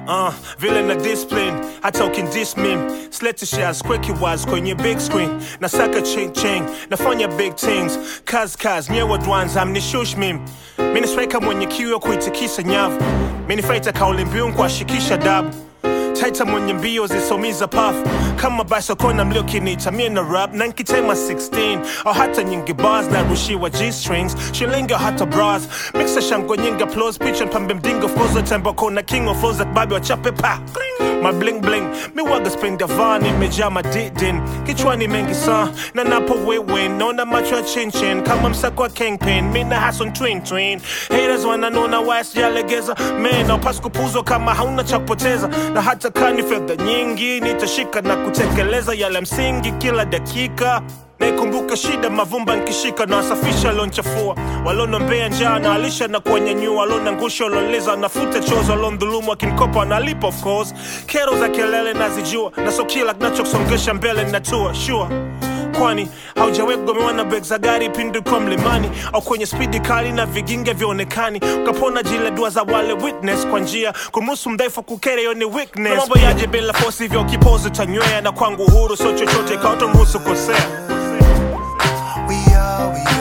uh, vile na discipline hata ukindis mim slete shares kweki waz kwenye big screen nasaka ching ching nafanya big things kaz kaz nyewe dwanza amnishush mim minisweka mwenye kiu ya kuitikisa nyavu minifaita kauli mbiu nkuashikisha dabu taita mwenye mbio zisomiza pafu kama basokona mliokinita mie na rap na nkitema 16 au hata nyingi bars na rushiwa g-strings shilingi au hata bras mixa shango nyingi applause picha mpambe mdingo flows tembo kona king of flows babi wachape pa my bling bling mi waga spring davani imejaa madidin kichwani mengi sa na napo wewin naona macho ya chinchin kama msako wa kingpin mi na hason twin twin haters wananona wasijalegeza man aupasi kupuzwa kama hauna cha kupoteza na hata kani fedha nyingi nitashika na kutekeleza yale msingi kila dakika naikumbuka shida mavumba nkishika na wasafisha lonchafua walonombea njaa na alisha na kuwanyanyua walonangusha waloleza nafuta chozo walondhulumu akinkopa wanalipa of course kero za kelele nazijua na so kila kinachosongesha mbele natua sure kwani haujawahi kugomewa na beg za gari pindi kwa mlimani au kwenye spidi kali na viginge vyaonekani ukapona jile dua za wale witness kwa njia kumruhusu mdhaifu kukere hiyo ni weakness Na mambo yaje bila fosi hivyo kipozi tanywea na kwangu uhuru sio chochote kaotomruhusu kosea We are, we